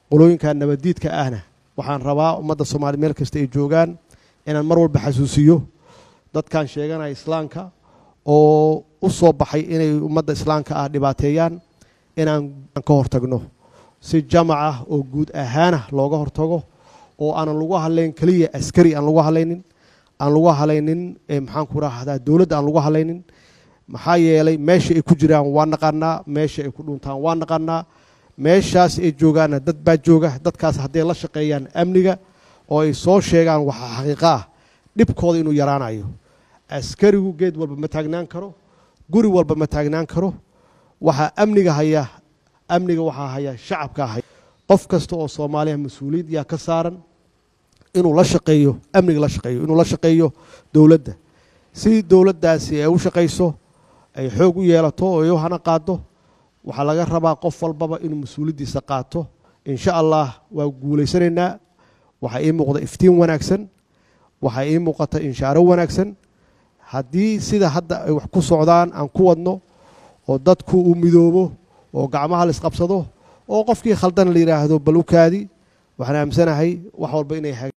qolooyinka nabaddiidka ahna waxaan rabaa ummadda soomaaliya meel kasta ay joogaan inaan mar walba xasuusiyo dadkan sheeganaya islaamka oo u soo baxay inay ummadda islaamka ah dhibaateeyaan inaan ka hortagno si jamac ah oo guud ahaana looga hortago oo aanan lagu hadlayn keliya askari aan lagu hadlaynin aan lagu hadlaynin maxaan ku rahdaa dowladda aan lagu hadlaynin maxaa yeelay meesha ay ku jiraan waa naqanaa meesha ay ku dhuntaan waa naqanaa meeshaas ay joogaanna dad baa jooga dadkaas hadday la shaqeeyaan amniga oo ay soo sheegaan waxaa xaqiiqo ah dhibkooda inuu yaraanayo askarigu geed walba ma taagnaan karo guri walba ma taagnaan karo waxaa amniga haya amniga waxaa haya shacabka haya qof kasta oo soomaaliya mas-uuliyad yaa ka saaran inuu la shaqeeyo amniga la shaqeeyo inuu la shaqeeyo dowladda si dowladdaasi ay u shaqayso ay xoog u yeelato oo ay u hana qaado waxaa laga rabaa qof walbaba inuu mas-uuliyaddiisa qaato insha allah waa guulaysanaynaa waxaa ii muuqda iftiin wanaagsan waxaa ii muuqata inshaaro wanaagsan haddii sida hadda ay wax ku socdaan aan ku wadno oo dadku uu midoobo oo gacmaha la isqabsado oo qofkii khaldan la yidhaahdo bal u kaadi waxaan aamsanahay wax walba inay